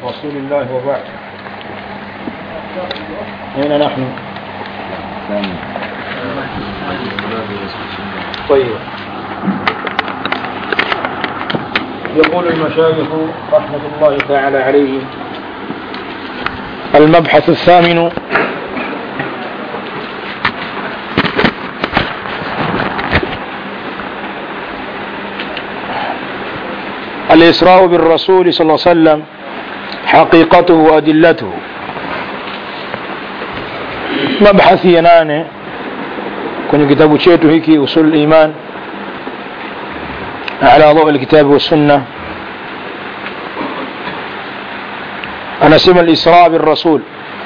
رسول الله وبعد أين نحن طيب يقول المشايخ رحمة الله تعالى عليهم المبحث الثامن الإسراء بالرسول صلى الله عليه وسلم حقيقته وأدلته mabhathi ya nane kwenye kitabu chetu hiki usul iman ala dhawi alkitabi wassunna anasema alisra birrasul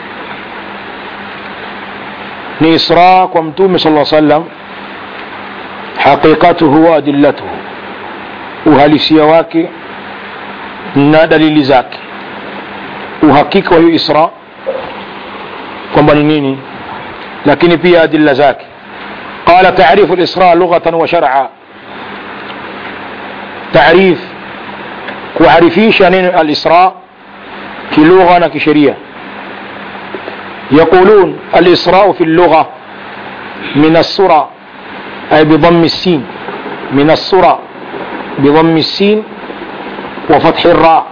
ni isra kwa mtume sala sallam haqiqatuhu wa adillatuhu uhalisia wake na dalili zake uhakika wa hiyo isra kwamba ni nini lakini pia adilla zake قال تعريف الإسراء لغة وشرعا تعريف كعرفيش الإسراء كلغة كشريعة يقولون الإسراء في اللغة من السرى أي بضم السين من السرى بضم السين وفتح الراء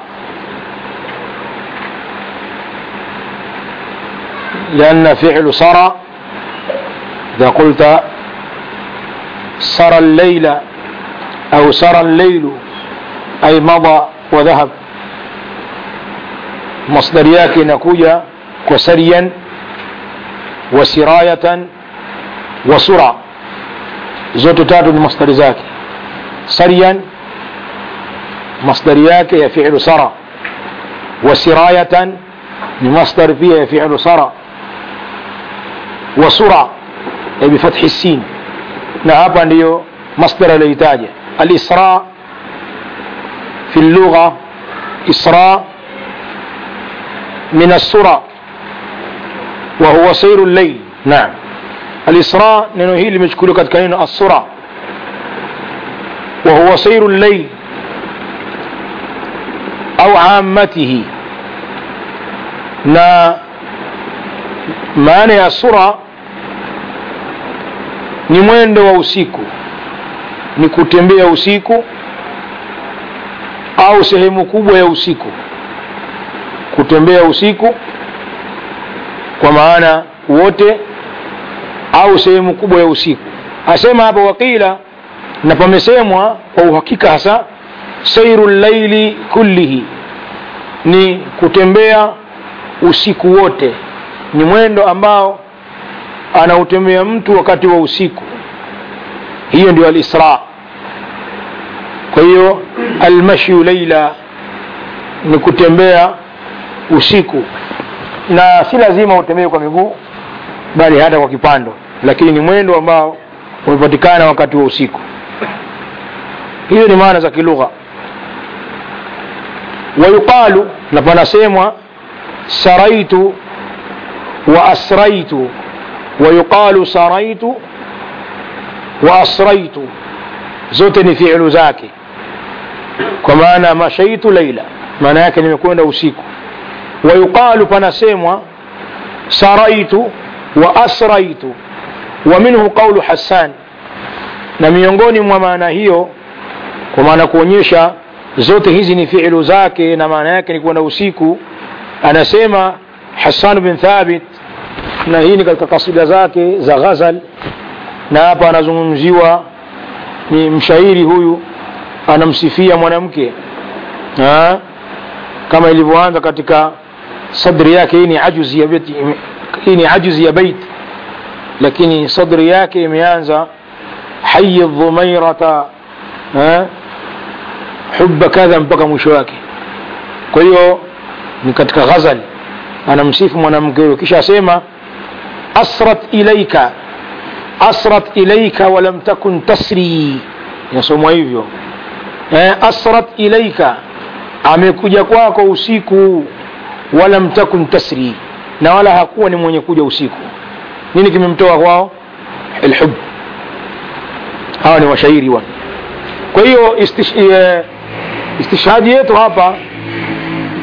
لأن فعل سرى إذا قلت سرى الليل أو سرى الليل أي مضى وذهب مصدر yake inakuja kwa sariyan wa sirayatan wa sura zote tatu ni masdari zake sariyan masdari yake ya fi'lu sara wa sirayatan ni masdar pia ya fi'lu sara wa sura بفتح السين na hapa ndiyo masdar aliyoitaja alisra fi lugha isra min assura wa huwa sairu llail naam alisra neno hili limechukuliwa katika neno assura wa huwa sairu llail au ammatihi na maana ya sura ni mwendo wa usiku ni kutembea usiku au sehemu kubwa ya usiku kutembea usiku kwa maana wote au sehemu kubwa ya usiku asema hapa wakila na pamesemwa kwa uhakika hasa sairu llaili kullihi ni kutembea usiku wote ni mwendo ambao anautembea mtu wakati wa usiku hiyo ndio alisra kwa hiyo almashyu leila ni kutembea usiku na si lazima utembee kwa miguu bali hata kwa kipando lakini ni mwendo ambao umepatikana wakati wa usiku hiyo ni maana za kilugha wayuqalu na panasemwa saraitu wa asraitu ويقال سريت وأسريت zote fi'lu zake kwa maana mashaitu laila maana yake nimekwenda usiku wayuqalu panasemwa saraitu wa asraitu wa minhu qawlu hassan na miongoni mwa maana hiyo kwa maana kuonyesha zote hizi ni fi'lu zake na maana yake ni kwenda usiku anasema hassan bin thabit na hii ni katika kasida zake za ghazal na hapa anazungumziwa ni mshairi huyu anamsifia mwanamke kama ilivyoanza katika sadri yake hii ni ajuzi ya bait hii ni ajuzi ya bait lakini sadri yake imeanza hayy dhumairata hubba kadha mpaka mwisho wake kwa hiyo ni katika ghazal anamsifu mwanamke huyo kisha asema asrat ilaika asrat ilaika walam takun tasri inasomwa hivyo eh, asrat ilaika amekuja kwako usiku walam takun tasri na wala hakuwa ni mwenye kuja usiku nini kimemtoa kwao alhub hawa ni washairi wana kwa hiyo istish, e, istishhadi yetu hapa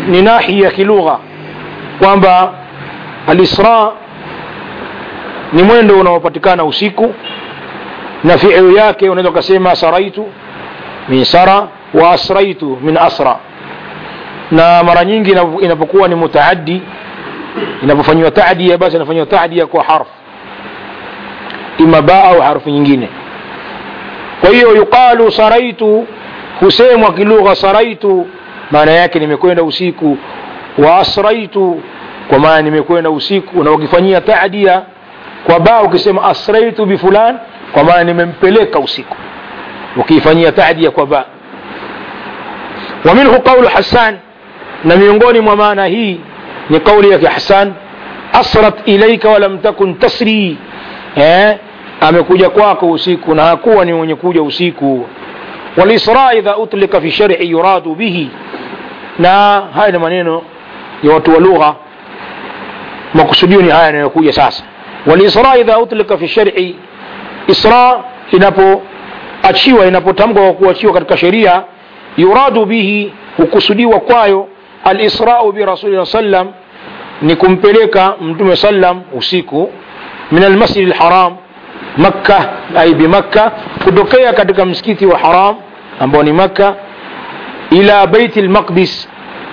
ni nahi ya kilugha kwamba alisra ni mwendo unaopatikana usiku na fiilu yake unaweza ukasema saraitu min sara wa asraitu min asra na mara nyingi inapokuwa ni mutaaddi inapofanyiwa tadia basi inafanyiwa tadia kwa harf ima ba au harfu nyingine kwa hiyo yuqalu saraitu husemwa kilugha saraitu maana yake nimekwenda usiku wa asraitu kwa maana nimekwenda usiku na ukifanyia tadia kwa ba ukisema asraitu bifulan kwa maana nimempeleka usiku ukiifanyia tadia kwa ba wa minhu qaulu hasan na miongoni mwa maana hii ni kauli yake hasan asrat ilaika walam takun tasri eh? amekuja kwako usiku na hakuwa ni mwenye kuja usiku walisra idha utlika fi shari yuradu bihi na haya ni maneno ya watu wa lugha makusudio ni haya yanayokuja sasa walisra idha utlika fi shari isra inapoachiwa inapotamkwa kwa kuachiwa katika sheria yuradu bihi hukusudiwa kwayo alisrau birasuli sallam ni kumpeleka mtume sallam usiku min almasjidi lharam makka ai bimakka kutokea katika msikiti wa haram ambao ni makka ila beiti lmaqdis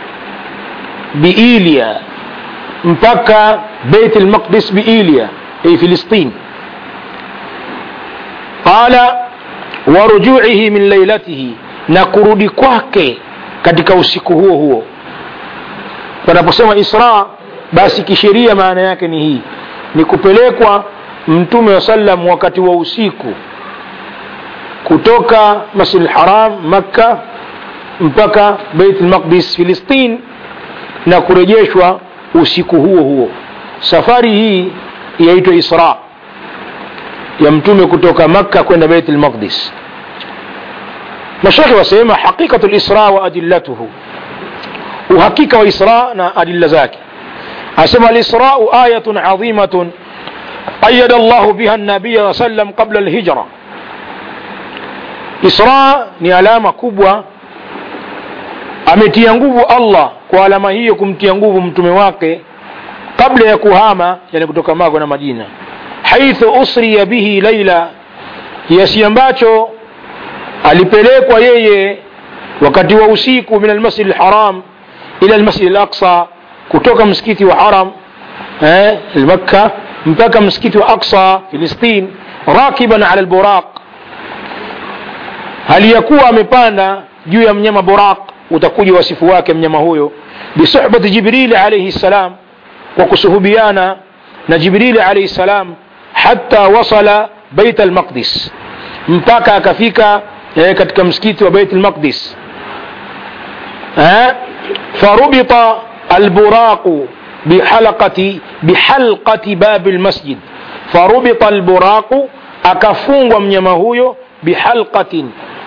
biilia mpaka beit lmaqdis biilia ai filistin qala warujuihi min lailatihi na kurudi kwake katika usiku huo huo panaposema isra basi kisheria maana yake ni hii ni kupelekwa mtume wa sallam wakati wa usiku kutoka masjid lharam makka mpaka beit lmaqdis filistin na kurejeshwa usiku huo huo safari hii yaitwa isra ya mtume kutoka makka kwenda beit lmaqdis mashekhe wasema haqiqatu lisra wa adillatuhu uhakika wa isra na adilla zake asema alisrau ayatun adhimatun qayada llahu biha nabiya sallam qabla lhijra isra ni alama kubwa ametia nguvu allah kwa alama hiyo kumtia nguvu mtume wake kabla ya kuhama yani kutoka mago na madina haithu usriya bihi laila kiasi ambacho alipelekwa yeye wakati wa usiku min almasjid lharam ila almasjid alaqsa kutoka msikiti wa haram eh, makka mpaka msikiti wa aqsa filistin rakiban ala lburaq hali ya kuwa amepanda juu ya mnyama buraq utakuja wasifu wake mnyama huyo bisuhbati jibrili alaihi ssalam kwa kusuhubiana na jibrili alaihi ssalam hata wasala beit almaqdis mpaka akafika eh, katika msikiti wa beit almaqdis eh? farubita alburaqu bihalqati bihalqati babi lmasjid farubita alburaqu akafungwa mnyama huyo bihalqatin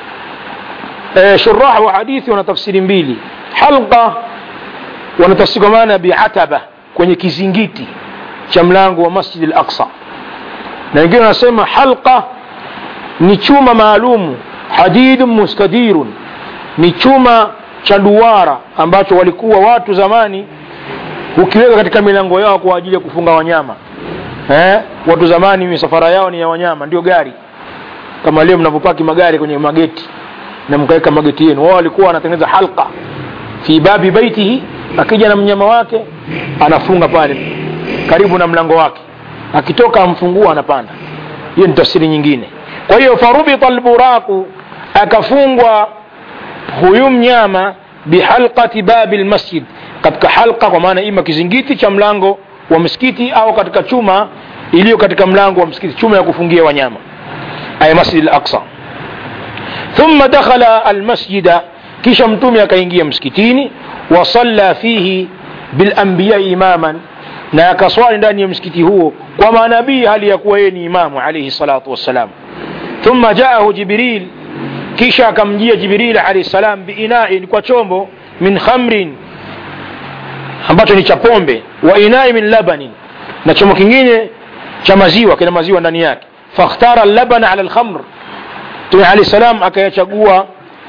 e, shuraha wa hadithi wana tafsiri mbili halqa wanatafsiri kwa maana biataba kwenye kizingiti cha mlango wa masjid al-aqsa na wengine wanasema halqa ni chuma maalumu hadidun mustadirun ni chuma cha duara ambacho walikuwa watu zamani ukiweka katika milango yao kwa ajili ya kufunga wanyama eh? watu zamani misafara yao ni ya wanyama ndio gari kama leo mnavyopaki magari kwenye mageti na mkaweka mageti yenu wao walikuwa wanatengeneza halqa fi babi baitihi akija na mnyama wake anafunga pale karibu na mlango wake akitoka amfungua anapanda hiyo ni tafsiri nyingine kwa hiyo farubita alburaku akafungwa huyu mnyama bihalqati babi lmasjid katika halqa kwa maana ima kizingiti cha mlango wa msikiti au katika chuma iliyo katika mlango wa msikiti chuma ya kufungia wanyama ay masjid al-aqsa thumma dakhala almasjida kisha mtume akaingia msikitini wa salla fihi bilanbiya imaman na akaswali ndani ya msikiti huo kwa manabii hali ya kuwa yeye ni imamu alayhi salatu wassalam thumma jaahu jibril kisha akamjia jibril alayhi salam biinain kwa chombo min khamrin ambacho ni cha pombe wa inai min labanin na chombo kingine cha maziwa kina maziwa ndani yake fakhtara labana ala lkhamr mtume alahi salam akayachagua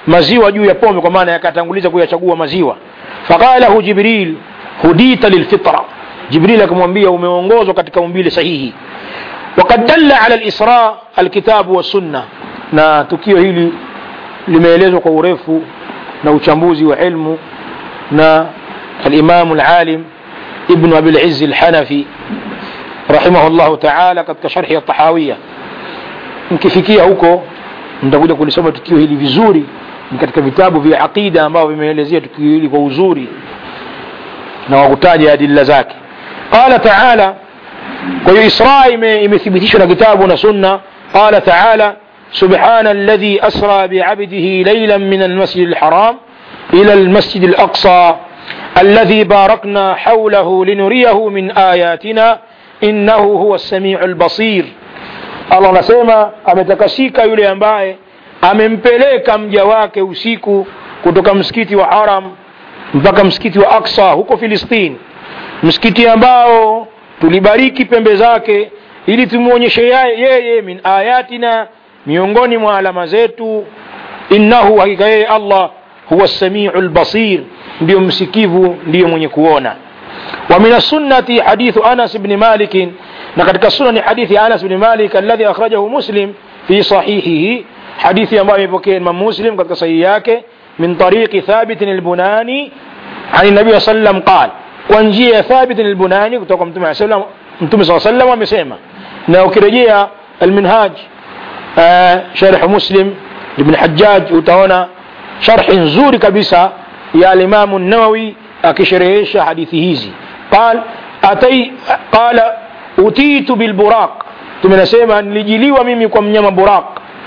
maziwa juu ya pombe kwa maana yakatanguliza kuyachagua maziwa faqalahu jibril hudita lilfitra jibril akamwambia umeongozwa katika umbile sahihi وقد دل على الإسراء الكتاب والسنة na tukio hili limeelezwa kwa urefu na uchambuzi wa ilmu na alimamu alalim ibnu abilizzi alhanafi rahimahullahu taala katika sharhi ya tahawiya mkifikia huko mtakuja kulisoma tukio hili vizuri ni katika vitabu vya aqida ambavyo vimeelezea tukio hili kwa uzuri na wakutaja adilla zake qala taala kwa hiyo isra imethibitishwa na kitabu na sunna qala taala سبحان الذي أسرى بعبده ليلا من المسجد الحرام إلى المسجد الأقصى الذي باركنا حوله لنريه من آياتنا إنه هو السميع البصير Allah anasema ametakasika yule ambaye amempeleka mja wake usiku kutoka msikiti wa Haram mpaka msikiti wa Aksa huko Filistini, msikiti ambao tulibariki pembe zake ili tumwonyeshe yeye min ayatina miongoni mwa alama zetu innahu hakika yeye allah huwa samiu lbasir ndiyo msikivu ndiyo mwenye kuona wa min assunnati hadithu anas bni malikin na katika sunna ni hadithi anas bni malik alladhi akhrajahu muslim fi sahihihi hadithi ambayo imepokea imam muslim katika sahihi yake min tariqi thabitin albunani ani nabii saa sallam qal kwa njia ya thabitin albunani kutoka mtume saa mtume saa sallam amesema na ukirejea alminhaj sharh muslim ibn hajjaj utaona sharhi nzuri kabisa ya alimamu nawawi akisherehesha hadithi hizi qal atai qala utitu bilburaq tumenasema nilijiliwa mimi kwa mnyama buraq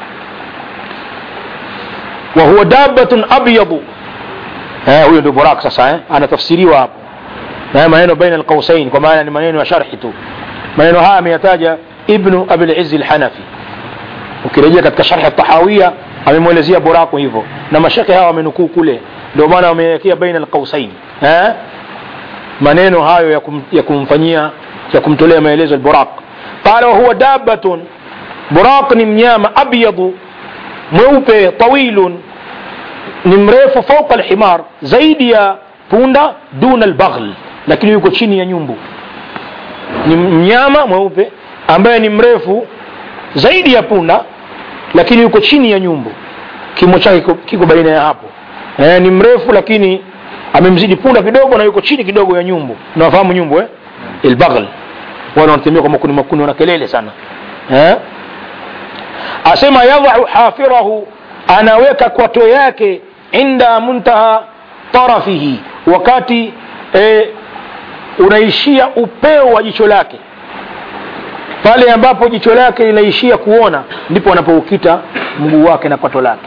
wa huwa dabbatun abyadu huyo ndio buraq sasa eh? anatafsiriwa hapo na maneno baina alqausain kwa maana ni maneno ya sharhi tu maneno haya ameyataja ibnu abilizzi lhanafi ukirejea katika sharhi tahawia amemwelezea buraku hivyo na mashekhe hawa wamenukuu kule ndio maana wamewekea baina alqausain eh? maneno hayo ya, kum, ya kumfanyia ya kumtolea maelezo alburaq qala wahuwa dabatun buraq ni mnyama abyadu mweupe tawilun ni mrefu fauqa alhimar zaidi ya punda duna albaghl lakini yuko chini ya nyumbu ni mnyama mweupe ambaye ni mrefu zaidi ya punda lakini yuko chini ya nyumbu kimo chake kiko baina ya hapo e, ni mrefu lakini amemzidi punda kidogo na yuko chini kidogo ya nyumbu nawafahamu nyumbu eh? ilbaghl wale wanatembea kwa makuni makuni wana kelele sana eh? asema yadhau hafirahu anaweka kwato yake inda muntaha tarafihi wakati e, unaishia upeo wa jicho lake pale ambapo jicho lake linaishia kuona ndipo anapoukita mguu wake na kwato lake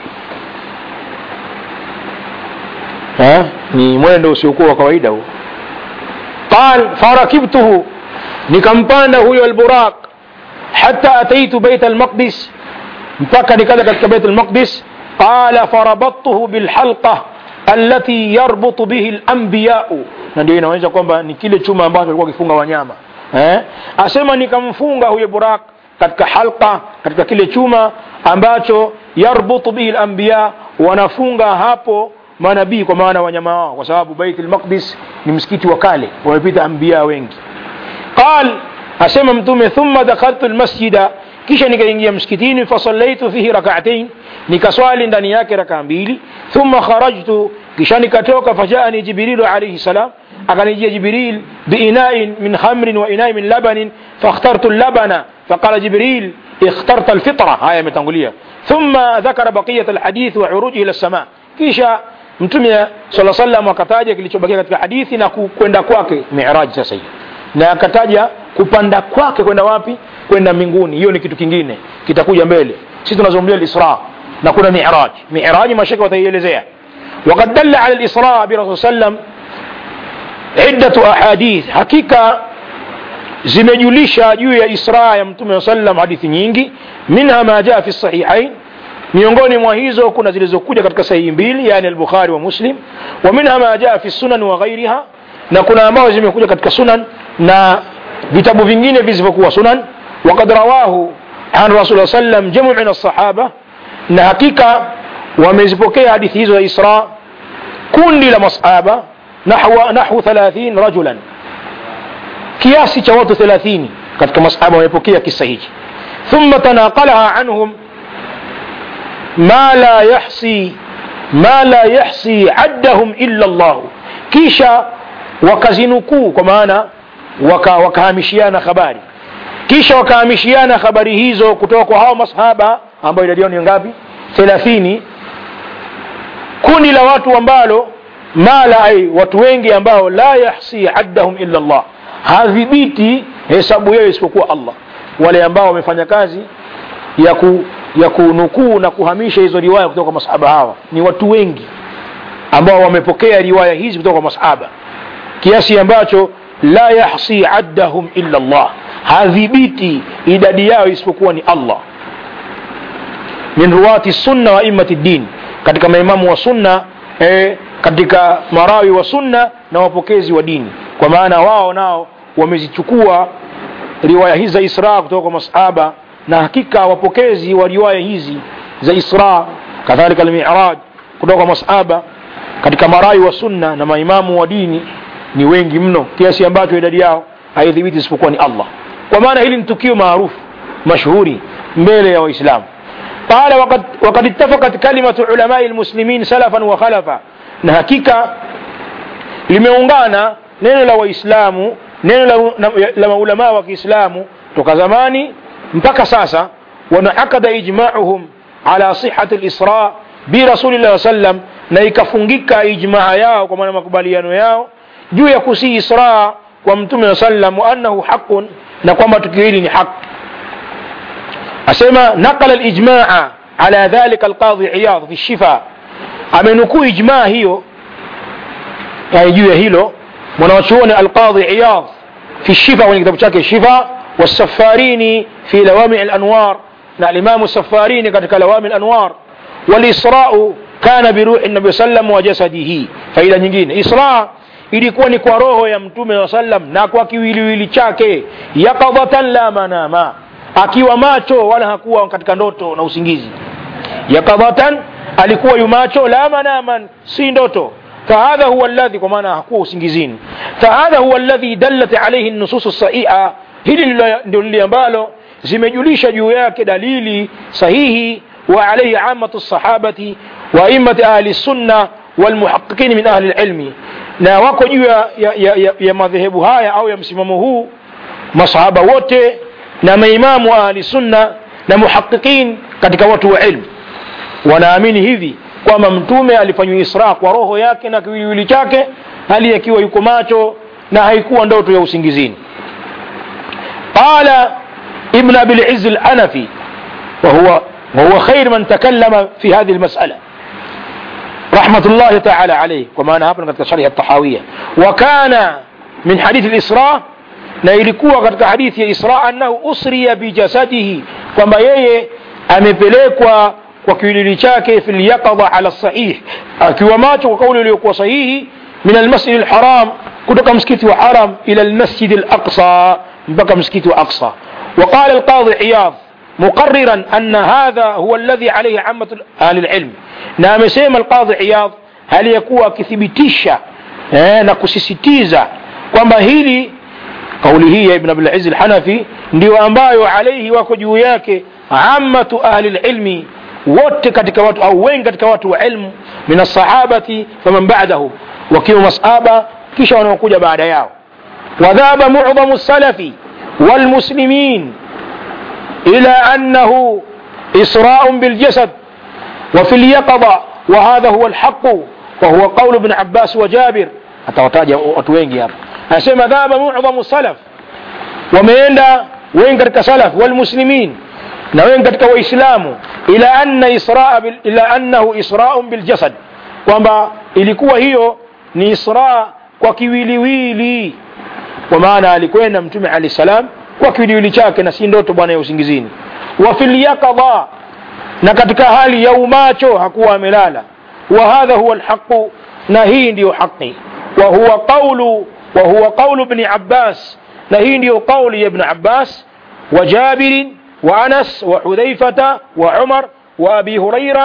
ha? ni mwendo usiokuwa wa kawaida huo qal farakibtuhu nikampanda huyo alburaq hata ataitu beit almaqdis mpaka nikaja katika beit almaqdis qala farabattuhu bilhalqa allati yarbutu bihi alambiyau na ndio inaonyesha kwamba ni kile chuma ambacho alikuwa akifunga wanyama eh? asema nikamfunga huyo burak katika halqa katika kile chuma ambacho yarbutu bihi lambiya wanafunga hapo manabii kwa maana wanyama wao kwa sababu bait lmaqdis ni msikiti wa kale wamepita ambiya wengi qal asema mtume thumma dakhaltu lmasjida kisha nikaingia msikitini fasallaitu fihi rakaatain nikaswali ndani yake rakaa mbili thumma kharajtu kisha nikatoka fajaani jibrilu alaihi salam akanijia jibril biinain min khamrin wa inain min labanin fakhtartu labana faqala jibril اخترت الفطرة هاي متنقلية ثم ذكر بقية الحديث وعروجه إلى السماء kisha mtume sala salam akataja kilichobakia katika hadithi na kwenda kwake miraj sasa hiyo na akataja kupanda kwake kwenda wapi kwenda mbinguni hiyo ni kitu kingine kitakuja mbele sisi tunazungumzia lisra na kuna miraj miraj mashaka wataielezea وقد دل على الإسراء برسول سلم عدة أحاديث حقيقة zimejulisha juu ya isra ya mtume sallam hadithi nyingi minha ma jaa fi sahihain miongoni mwa hizo kuna zilizokuja katika sahihi mbili yani al-bukhari wa muslim wa minha ma jaa fi sunan wa ghairiha na kuna ambazo zimekuja katika sunan na vitabu vingine visivyokuwa sunan وقد رواه عن رسول الله صلى الله عليه وسلم جمع من الصحابة na hakika wamezipokea hadithi hizo za isra kundi la masahaba nahwa nahwu 30 rajulan kiasi cha watu 30 katika masahaba wamepokea kisa hiki thumma tanaqalaha anhum ma la yahsi ma la yahsi addahum illa Allah kisha wakazinukuu kwa maana waka, wakahamishiana habari kisha wakahamishiana habari hizo kutoka kwa hao masahaba ambayo idadi yao ni ngapi thelathini kundi la watu ambalo mala ai watu wengi ambao la yahsi addahum illa Allah hadhibiti hesabu yao isipokuwa Allah wale ambao wamefanya kazi ya ku, ya kunukuu na kuhamisha hizo riwaya kutoka kwa masahaba hawa ni watu wengi ambao wamepokea riwaya hizi kutoka kwa masahaba kiasi ambacho la yahsi addahum illa Allah hadhibiti idadi yao isipokuwa ni Allah min ruwati sunna wa immati din katika maimamu wa sunna eh, katika marawi wa sunna na wapokezi wa dini kwa maana wao nao wamezichukua riwaya hizi za isra kutoka kwa masahaba na hakika wapokezi wa riwaya hizi za isra kadhalika almiraj kutoka kwa masahaba katika marawi wa sunna na maimamu wa dini ni wengi mno kiasi ambacho idadi yao haidhibiti isipokuwa ni Allah kwa maana hili ni tukio maarufu mashhuri mbele ya waislamu قال وقد, وقد اتفقت كلمة علماء المسلمين سلفا وخلفا na hakika limeungana neno la waislamu neno la, la maulamaa wa kiislamu toka zamani mpaka sasa wanaakada ijmauhum ala sihati lisra birasulillahi sallam na ikafungika ijmaa yao kwa maana makubaliano yao juu ya kusii isra kwa mtume wa sallam wa annahu haqun na kwamba tukio hili ni haq asema naqala lijmaa ala dhalika alqadhi iyadh fi shifa amenukuu ijmaa hiyo yani juu ya hilo mwanawachuoni alqadhi iyadh fi shifa kwenye kitabu chake shifa والسفاريني في لوامع الأنوار na الإمام السفاريني katika لوامع الأنوار والإسراء كان بروح النبي صلى الله عليه وسلم وجسده faida nyingine isra ilikuwa ni kwa roho ya mtume wa sallam na kwa kiwiliwili chake yaqadatan la manama akiwa macho wala hakuwa katika ndoto na usingizi yaqadatan alikuwa yumacho la manaman si ndoto fahadha huwa alladhi kwa maana hakuwa usingizini fahadha huwa alladhi dallat alayhi nusus sahiha hili ndio lile ambalo zimejulisha juu yake dalili sahihi wa alayhi amatu sahabati wa immati ahli sunna walmuhaqiqin min ahli alilmi na wako juu ya, ya, ya, ya, ya madhehebu haya au ya msimamo huu masahaba wote na maimamu wa ahli sunna na muhaqiqin katika watu wa ilmu wanaamini hivi kwamba mtume alifanywa isra kwa roho yake na kiwiliwili chake hali akiwa yuko macho na haikuwa ndoto ya usingizini قال ابن أبي العز الأنفي وهو وهو خير من تكلم في هذه المسألة رحمة الله تعالى عليه كما أنا هبنا قد شرح الطحاوية وكان من حديث الإسراء na ilikuwa katika hadithi ya isra annahu usriya bijasadihi kwamba yeye amepelekwa kwa kiwilili chake fi lyaqadha ala sahih akiwa macho kwa kauli iliyokuwa sahihi min almasjid alharam kutoka msikiti wa haram ila almasjid alaqsa mpaka msikiti wa aqsa وقال القاضي عياض مقررا أن هذا هو الذي عليه عامة أهل العلم نعم سيما القاضي عياض هل يكون كثبتيشا نكسستيزا kwamba hili kauli hii ya ibn abdul aziz al-hanafi ndio ambayo alaihi wako juu yake ammatu ahli lilmi wote katika watu au wengi katika watu wa ilmu min alsahabati faman ba'dahu wakiwa masaba kisha wanaokuja baada yao wadhaba mu'dhamu salafi والمسلمين إلى أنه إسراء بالجسد وفي اليقظة وهذا هو الحق وهو قول ابن عباس وجابر atawataja watu wengi hapa anasema dhaba mu'dhamu salaf wameenda wengi katika salaf walmuslimin na wengi katika waislamu ila anna israa bil, ila annahu isra'un biljasad kwamba ilikuwa hiyo ni isra kwa kiwiliwili kwa maana alikwenda mtume alayhi salam kwa kiwiliwili chake na si ndoto bwana ya usingizini wa fil yaqadha na katika hali ya umacho hakuwa amelala wa hadha huwa alhaqu na hii ndiyo haki wa huwa qawlu wa huwa qawlu ibn abbas na hii ndiyo qawli ya ibn abbas wa jabir wa anas wa hudhaifata wa umar wa abi huraira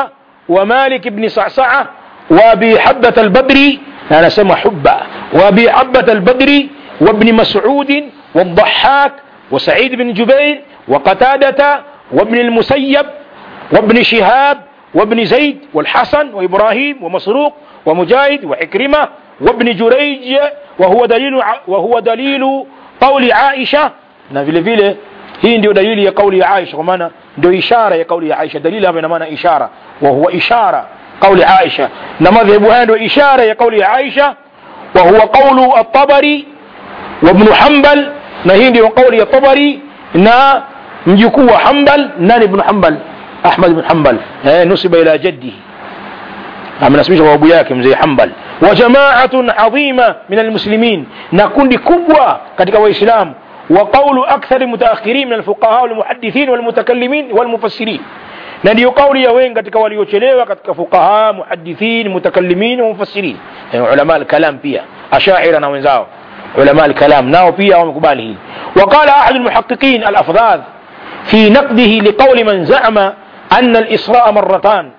ومالك بن صعصعة وأبي حبة البدري أنا سمى حبة وأبي حبة البدري وابن مسعود والضحاك وسعيد بن جبير وقتادة وابن المسيب وابن شهاب وابن زيد والحسن وإبراهيم ومسروق ومجاهد وعكرمة وابن جريج وهو دليل وهو دليل قول عائشة na vile vile hii ndio dalili ya kauli ya Aisha kwa maana ndio ishara ya kauli ya Aisha dalili hapa ina maana ishara wa huwa ishara kauli Aisha na madhehebu haya ndio ishara ya kauli ya Aisha wa huwa qawlu at-Tabari wa Ibn Hanbal na hii ndio kauli ya Tabari na mjukuu wa Hanbal nani Ibn Hanbal Ahmad ibn Hanbal eh nusiba ila jaddihi amenasibisha kwa babu yake mzee Hanbal wa jama'atun adhima min almuslimin na kundi kubwa katika waislamu وقول أكثر المتأخرين من الفقهاء والمحدثين والمتكلمين والمفسرين na ndiyo kauli ya wengi katika waliochelewa katika fuqaha muhadithin mutakallimin wa mufassirin ulama alkalam pia ashaira na wenzao ulama alkalam nao pia wamekubali hili وقال أحد المحققين الأفذاذ في نقده لقول من زعم أن الإسراء مرتان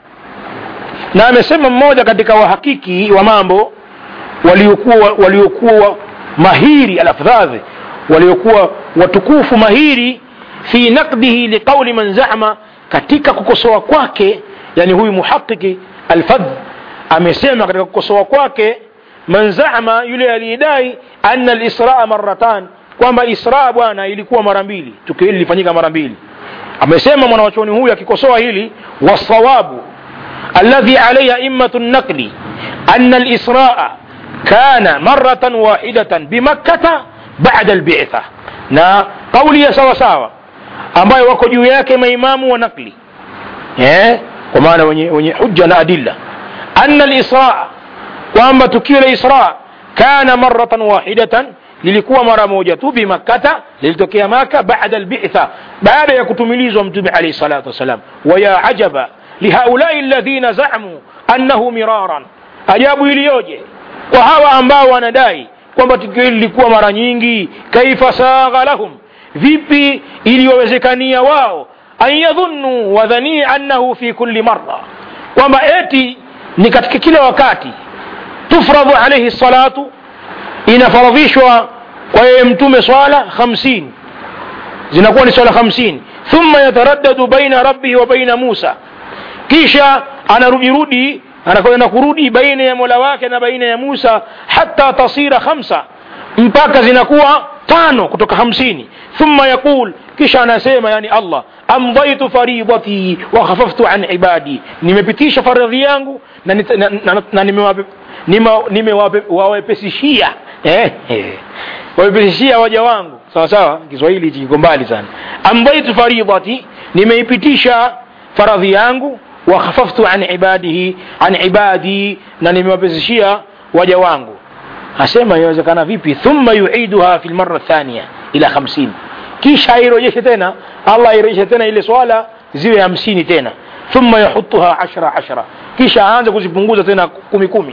na amesema mmoja katika wahakiki wa mambo waliokuwa waliokuwa mahiri alafdhadhi waliokuwa watukufu mahiri fi naqdihi liqauli man zama katika kukosoa kwake yani huyu muhaqiki alfadh amesema katika kukosoa kwake man zama yule aliyedai anna alisraa maratan kwamba israa bwana ilikuwa mara mbili tukio hili lilifanyika mara mbili amesema mwanawachuoni huyu akikosoa hili wasawabu alladhi alayhi aimmatu naqli anna alisraa kana maratan wahidatan bimakkata baada albitha na kauli ya sawa sawa ambayo wako juu yake maimamu wa nakli eh? kwa maana wenye, wenye hujja na adilla anna alisra kwamba tukio la isra kana maratan wahidatan lilikuwa mara moja tu bimakkata lilitokea maka baada albitha baada ya kutumilizwa mtume alayhi salatu wassalam waya ajaba lihaulai alladhina zamu annahu miraran ajabu iliyoje kwa hawa ambao wanadai kwamba tukio hili lilikuwa mara nyingi kaifa sagha lahum vipi iliwawezekania wao an yadhunnu wadhanii annahu fi kulli marra kwamba eti ni katika kila wakati tufradhu alaihi salatu inafaradhishwa kwa yeye mtume swala hamsini zinakuwa ni swala hamsini thumma yataraddadu baina rabbihi wa baina musa kisha anarudirudi anakwenda kurudi baina ya mola wake na baina ya musa hata tasira khamsa mpaka zinakuwa tano kutoka hamsini thumma yaqul kisha anasema yani allah amdaitu faridati wa khafaftu an ibadi nimepitisha faradhi yangu na, na, na, na nimewawepesishia eh, eh, wawepesishia waja wangu sawa sawa kiswahili hichi kiko mbali sana amdaitu faridati nimeipitisha faradhi yangu wa khafaftu an ibadihi an ibadi na nimewapesishia waja wangu asema inawezekana vipi thumma yuiduha fi lmara thania ila hamsini kisha airejeshe tena allah airejeshe tena ile swala ziwe hamsini tena thumma yahutuha ashra ashra kisha aanze kuzipunguza tena kumi kumi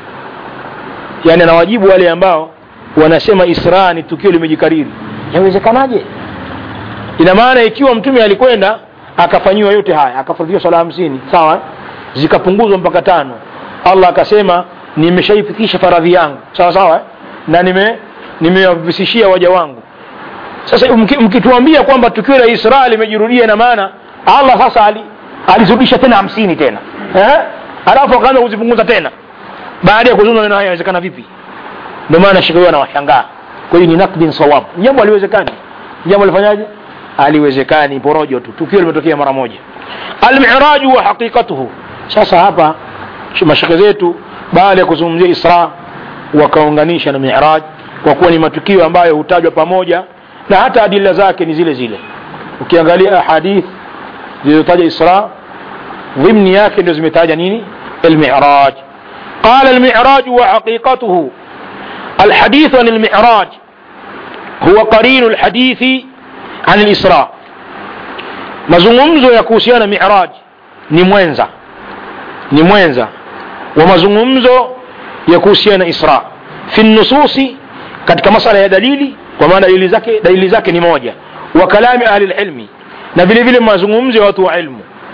yani anawajibu wale ambao wanasema israa ni tukio limejikariri yawezekanaje ina maana ikiwa mtume alikwenda akafanyiwa yote haya akafaradhiwa swala hamsini sawa zikapunguzwa mpaka tano allah akasema nimeshaifikisha faradhi yangu sawa sawa na nime nimewapisishia waja wangu sasa mkituambia kwamba tukio la isra limejirudia ina maana allah sasa ali, alizirudisha tena hamsini tena eh? alafu akaanza kuzipunguza tena baada ya kuzungumza neno haya inawezekana vipi ndio maana shekhe huyo anawashangaa kwa hiyo ni nakdin sawab jambo aliwezekani jambo alifanyaje aliwezekani porojo tu tukio limetokea mara moja almiraju wa haqiqatuhu sasa hapa mashaka zetu baada ya kuzungumzia isra wakaunganisha na miraj kwa kuwa ni matukio ambayo hutajwa pamoja na hata adila zake ni zile zile ukiangalia ahadith zilizotaja isra dhimni yake ndio zimetaja nini almiraj قال المعراج وحقيقته الحديث عن المعراج هو قرين الحديث عن الإسراء mazungumzo ya kuhusiana miraj ni mwenza ni mwenza wa mazungumzo ya kuhusiana isra fi nususi katika masala ya dalili kwa maana dalili zake dalili zake ni moja wa kalami ahli lilmi na vile vile mazungumzo ya watu wa ilmu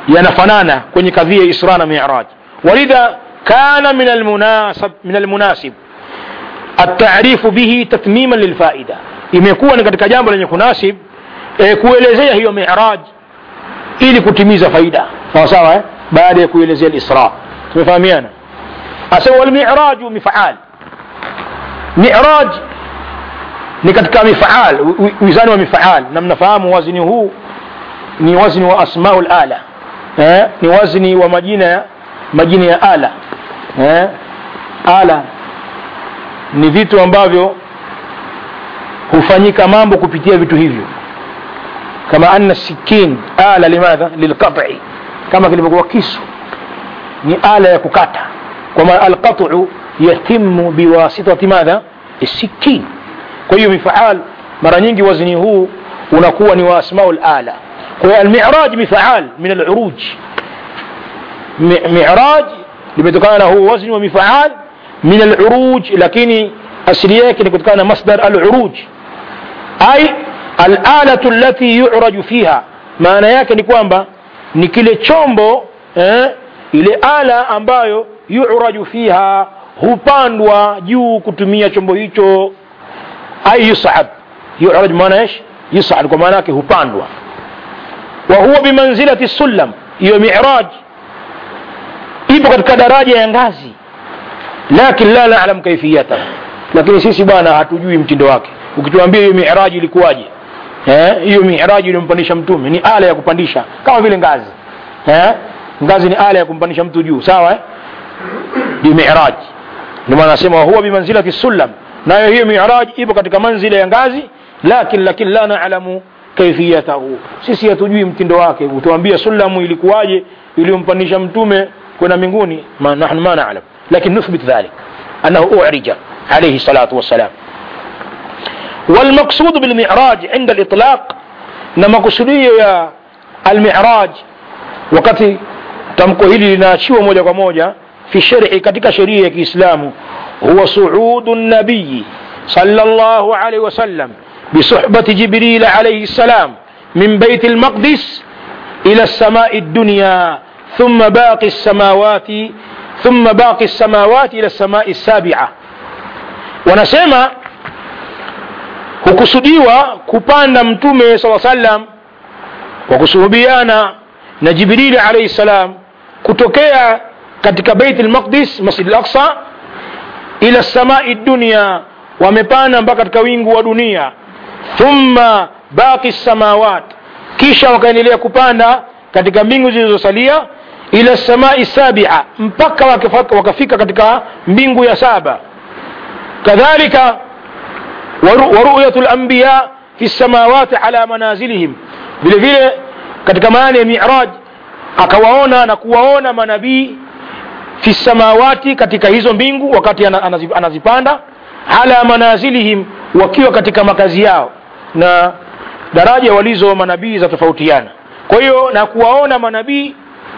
yanafanana kwenye kadhia ya isra na miraj walidha kana min almunasab min almunasib التعريف به تتميما للفائدة imekuwa ni katika jambo lenye kunasib e, kuelezea hiyo miraj ili kutimiza faida sawa sawa eh? baada ya kuelezea lisra tumefahamiana asema walmiraju mifaal miraj ni katika mifaal wizani wa mifaal na mnafahamu wazni huu ni wazni wa asmau lala eh? ni wazni wa majina ya majina ya ala eh? ala ni vitu ambavyo hufanyika mambo kupitia vitu hivyo kama anna sikin ala limadha lilqati kama kilivyokuwa kisu ni ala ya kukata kwa maana alqatu yatimu biwasitati madha sikin kwa hiyo mifaal mara nyingi wazni huu unakuwa ni wa asmau lala kwa hiyo almiraj mifaal min aluruj miraj limetokana na huu wazni wa mifaal min aluruj lakini asili yake ni kutokana na masdar aluruj ay alalatu allati yuraju fiha maana yake ni kwamba ni kile chombo eh, ile ala ambayo yuraju fiha hupandwa juu kutumia chombo hicho ay yusab yuraj maana ish yusad kwa maana yake hupandwa wa huwa bimanzilati sulam hiyo miraj ipo katika daraja ya ngazi lakin la nalam kaifiyatahu lakini sisi bwana hatujui mtindo wake ukituambia hiyo miraji ilikuwaje hiyo eh, miraji iliyompandisha mtume ni ala ya kupandisha kama vile ngazi eh? ngazi ni ala ya kumpandisha mtu juu sawa eh? ni miraji ndio maana nasema huwa bimanzilati sulam nayo hiyo miraji ipo katika manzila ya ngazi lakin lakin la nalamu kaifiyatahu sisi hatujui mtindo wake utuambia sulamu ilikuwaje iliyompandisha mtume kwenda mbinguni ma nahnu ma nalam lakin nuthbit dhalik annahu urija عليه الصلاة والسلام والمقصود بالمعراج عند الإطلاق نما قصدية يا المعراج wakati tamko hili linaachiwa moja kwa moja fi shari katika sheria ya kiislamu huwa suudu nabiyi sallallahu alaihi wasallam bisuhbati jibril alaihi salam min bait almaqdis ila السماء الدنيا ثم باقي السماوات ثم باقي السماوات إلى السماء السابعة wanasema hukusudiwa kupanda mtume saa sallam kwa kusuhubiana na jibrili alaihi salam kutokea katika beit lmaqdis masjid laksa ila samai dunia wamepanda mpaka katika wingu wa dunia thumma baqi samawat kisha wakaendelea kupanda katika mbingu zilizosalia ila samai sabia mpaka wakafika katika mbingu ya saba كذلك ورؤية الأنبياء في السماوات على منازلهم vile vile katika maana ya miraj akawaona na kuwaona manabii fi samawati katika hizo mbingu wakati anazipanda ala manazilihim wakiwa katika makazi yao na daraja walizo manabii za tofautiana kwa hiyo na kuwaona manabii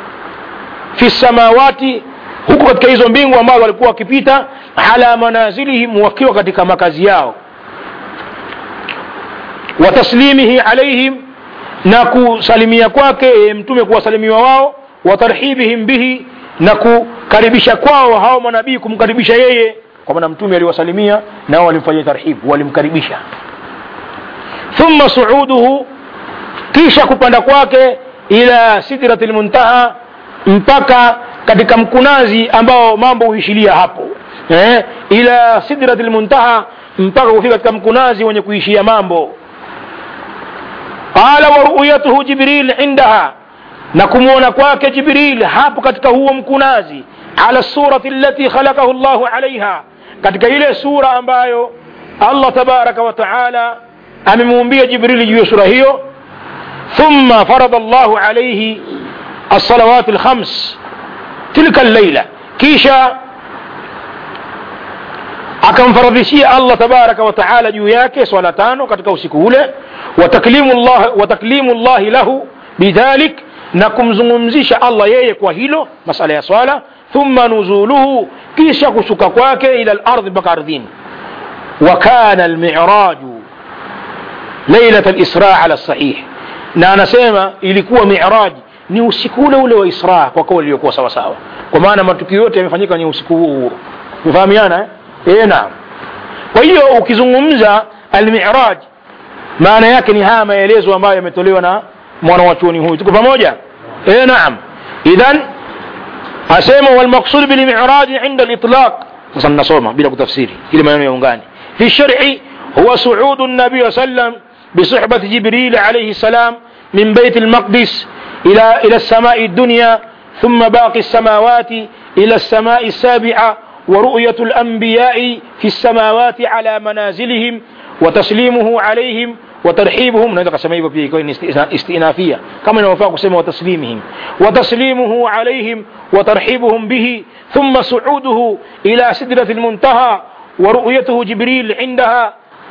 fi samawati huko katika hizo mbingu ambazo walikuwa wakipita ala manazilihim wakiwa katika makazi yao wa taslimihi alaihim na kusalimia kwake mtume kuwasalimiwa wao wa tarhibihim bihi na kukaribisha kwao hao manabii kumkaribisha yeye kwa maana mtume aliwasalimia nao walimfanyia tarhibu walimkaribisha thumma suuduhu kisha kupanda kwake ila sidrati lmuntaha mpaka katika mkunazi ambao mambo huishilia hapo eh, ila sidrati lmuntaha mpaka kufika katika mkunazi wenye kuishia mambo qala wa ru'yatuhu jibril indaha na kumwona kwake jibril hapo katika huo mkunazi ala surati allati khalaqahu llahu alaiha katika ile sura ambayo allah tabaraka wa taala amemuumbia jibrili juu ya sura hiyo thumma farada llahu alaihi الصلوات الخمس تلك الليلة كيشا akamfaradhishia allah tabaraka wataala juu yake swala tano katika usiku ule wataklimu llahi lahu bidhalik na kumzungumzisha allah yeye kwa hilo masala ya swala thumma nuzuluhu kisha kushuka kwake ila lardhi mpaka ardhini wakana almiraju lailat lisra ala sahih na anasema ilikuwa miraji ni usiku ule ule wa isra kwa kauli iliyokuwa sawasawa kwa maana matukio yote yamefanyika ni usiku huo huo umefahamiana eh? e, naam kwa hiyo ukizungumza almiraj maana yake ni haya maelezo ambayo yametolewa na mwana wa chuoni huyu tuko pamoja e, naam idhan asema walmaqsud bilmiraji inda litlaq sasa nasoma bila kutafsiri ili maneno yaungane fi shar'i huwa suudu nabii wa sallam بصحبة جبريل عليه السلام من بيت المقدس إلى إلى السماء الدنيا ثم باقي السماوات إلى السماء السابعة ورؤية الأنبياء في السماوات على منازلهم وتسليمه عليهم وترحيبهم نوeza kasema hivyo pia ikawa ni istinafia kama inavyofaa kusema wataslimihim wataslimuhu alaihim watarhibuhum bihi thumma suuduhu ila sidrati lmuntaha ورؤيته جبريل عندها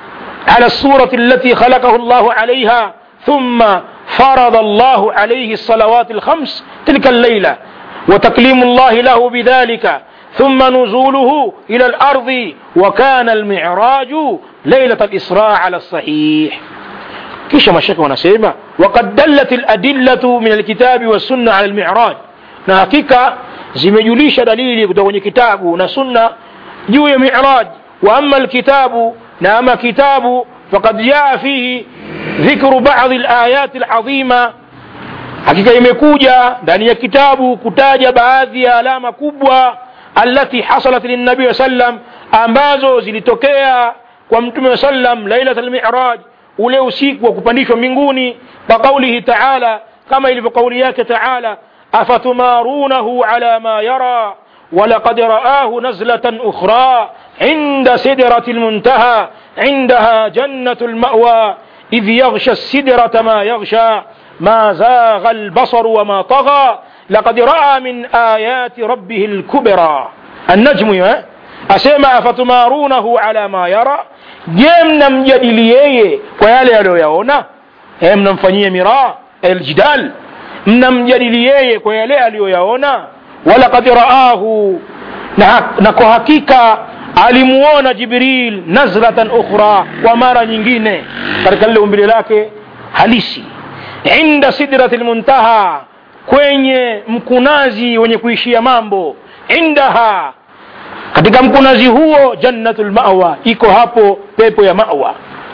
على الصورة التي خلقه الله عليها ثم فرض الله عليه الصلوات الخمس تلك الليلة وتكليم الله له بذلك ثم نزوله إلى الأرض وكان المعراج ليلة الإسراء على الصحيح kisha mashaka wanasema wakad dallat ladillatu min alkitabi wassunna ala lmiraj na hakika zimejulisha dalili kutoka kwenye kitabu na sunna juu ya miraj wa ama alkitabu na ama kitabu fakad jaa fihi dhikru badi layati ladhima hakika imekuja ndani ya kitabu kutaja baadhi ya alama kubwa alati hasalat linabii sallam ambazo zilitokea kwa mtume wa sallam lailat almiraj ule usiku wa kupandishwa mbinguni kwa kaulihi taala kama ilivyo kauli yake taala afatumarunahu ala ma yara ولقد رآه نزلة أخرى عند سدرة المنتهى عندها جنة المأوى إذ يغشى السدرة ما يغشى ما زاغ البصر وما طغى لقد رأى من آيات ربه الكبرى النجم أسمع فتمارونه على ما يرى je mnamjadili yeye kwa yale aliyoyaona e, mnamfanyia miraa aljidal mnamjadili yeye kwa yale aliyoyaona walakad raahu na, na kwa hakika alimuona jibril nazratan ukhra kwa mara nyingine katika lile umbile lake halisi inda sidrati lmuntaha kwenye mkunazi wenye kuishia mambo indaha katika mkunazi huo jannatul mawa iko hapo pepo ya mawa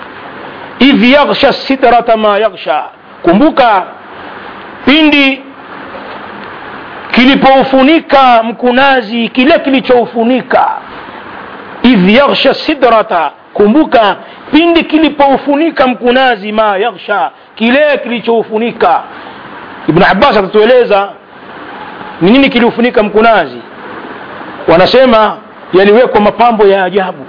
idh yaghsha sidrata ma yaghsha kumbuka pindi kilipoufunika mkunazi kile kilichoufunika idh yaghsha sidrata kumbuka pindi kilipoufunika mkunazi ma yaghsha kile kilichoufunika ibn abbas atatueleza ni nini kiliufunika mkunazi wanasema yaliwekwa mapambo ya ajabu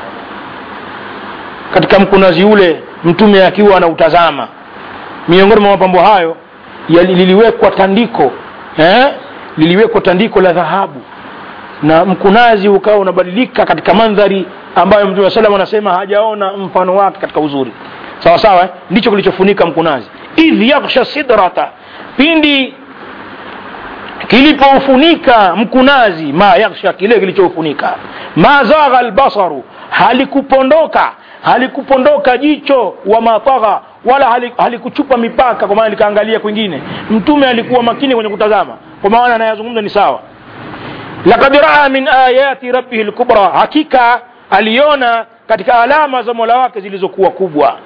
katika mkunazi ule mtume akiwa anautazama miongoni mwa mapambo hayo liliwekwa tandiko eh? liliwekwa tandiko la dhahabu na mkunazi ukawa unabadilika katika mandhari ambayo mtume salam anasema hajaona mfano wake katika uzuri sawa sawa eh? ndicho kilichofunika mkunazi idh yaghsha sidrata pindi kilipoufunika mkunazi ma yaghsha kile kilichoufunika ma zagha albasaru halikupondoka halikupondoka jicho wa matagha wala halikuchupa mipaka kwa maana likaangalia kwingine mtume alikuwa makini kwenye kutazama kwa maana anayazungumza ni sawa lakad raa min ayati rabbihi lkubra hakika aliona katika alama za mola wake zilizokuwa kubwa